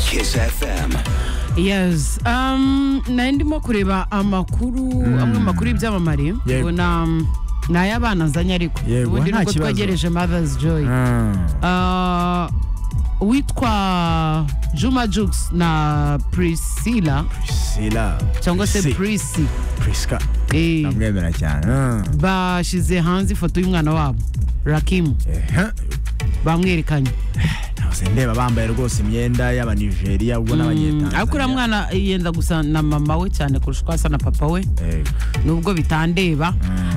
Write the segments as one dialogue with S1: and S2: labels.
S1: Kiss FM.
S2: yes um, nari ndimo kureba amakuru amwe mu makuru y'ibyamamare
S3: Yego.
S2: ngo ni- ni ay'abana azanye ariko
S3: Yego,
S2: ubundi
S3: nta
S2: nubwo
S3: kibazo.
S2: twegereje mother's joy Ah, uwitwa juma jukes na priscilla
S3: prisila
S2: cyangwa se
S3: Prisi-
S2: prisi
S3: priska
S2: Eh,
S3: namwemera cyane Ah.
S2: bashyize hanze ifoto y'umwana wabo rakimu
S3: Ehe.
S2: bamwerekanye
S3: Nahise ndeba bambaye rwose imyenda y'abanigeriya ubwo n'abanyetanzania
S2: ariko uriya mwana yenda gusa na mama we cyane kurusha uko asa na papa we
S3: Yego.
S2: nubwo bitandeba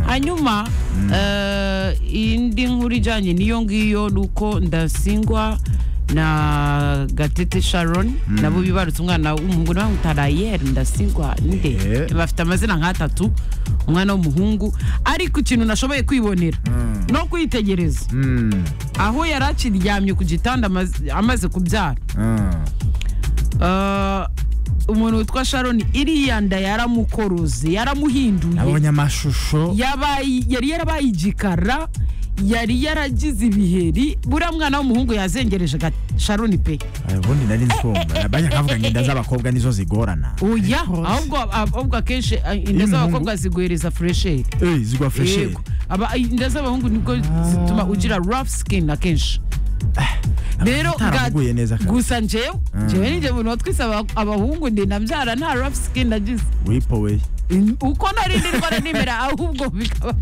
S2: hanyuma eh, indi nkuru ijyanye n'iyo ngiyo ni uko ndasingwa na gatete sharon nabo bibarutse umwana w'umuhungu nawe utarayeri ndasingwa nde
S3: Eh.
S2: bafite amazina nk'atatu umwana w'umuhungu ariko ikintu nashoboye kwibonera no kwitegereza
S3: Mm.
S2: aho yari akiryamye ku gitanda amaze- amaze kubyara
S3: Ah.
S2: Eh, umuntu witwa sharon iriya nda yaramukoroze yaramuhinduye
S3: nabonye amashusho
S2: yabaye yari yarabaye igikara yari yaragize ibiheri buriya mwana w'umuhungu yazengereje ga- sharoni pe
S3: ubundi nari nsumba abajya nkavuga ngo inda z'abakobwa nizo zigorana
S2: oya ahubwo ahubwo akenshi eh, inda
S3: Iy'umuhungu?
S2: z'abakobwa ziguhereza fresheri
S3: Eh, zigwa fresheri
S2: Yego. Aba- inda z'abahungu nibwo zituma ugira rough skin akenshi rero
S3: utaramuguye
S2: ga-
S3: neza kabisa.
S2: gusa njyewe
S3: Mm.
S2: njyewe ninjye umuntu watwise aba- abahungu ndi nabyara nta rough skin nagize
S3: wipoweye
S2: uko nari ndindwara nimera ahubwo bikaba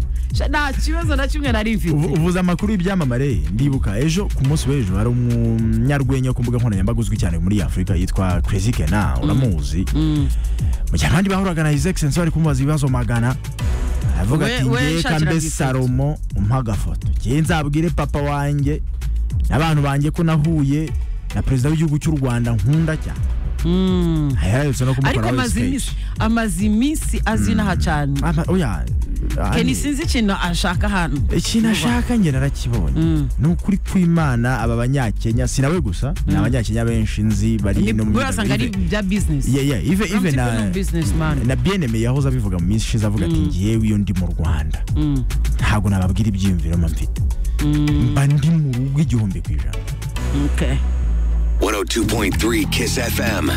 S2: nta kibazo na kimwe nari mfite
S3: Ubu- uvuze amakuru y'ibyamamare ndibuka ejo ku munsi w'ejo hari umunyarwenya wo ku mbuga nkoranyambaga uzwi cyane muri afurika yitwa crazy kena uramuzi mu gihe abandi bahuraga na his excellence bari kumubaza ibibazo magana aravuga
S2: We-
S3: ati
S2: we
S3: ngeka
S2: yishakiraga
S3: mbe
S2: ifoto."
S3: salomo umpa agafoto ngewe nzabwire papa wanjye n'abantu banjye ko nahuye na perezida w'igihugu cy'u rwanda nkunda cyane aherutse no
S2: ariko
S3: kumukora
S2: amaze iminsi amaze iminsi azinaha cyane
S3: oya
S2: keni
S3: Ani-
S2: sinzi ikintu ashaka hano
S3: ikintu ashaka njye narakibonye
S2: Mm.
S3: ni ukuri kw'imana aba banyakenya si nawe gusa ni abanyakenya benshi nzi bari no mu
S2: urasanga ari bya bizinesi
S3: Yeah, yeah, even- even na-
S2: bizinesimani
S3: na bieneme yahoze abivuga mu minsi ishize avuga ati ngewe iyo ndi mu rwanda ntabwo nababwira ibyiyumviro mba mfite mba ndi mu rugo igihumbi ku ijana
S1: 102.3 Kiss FM.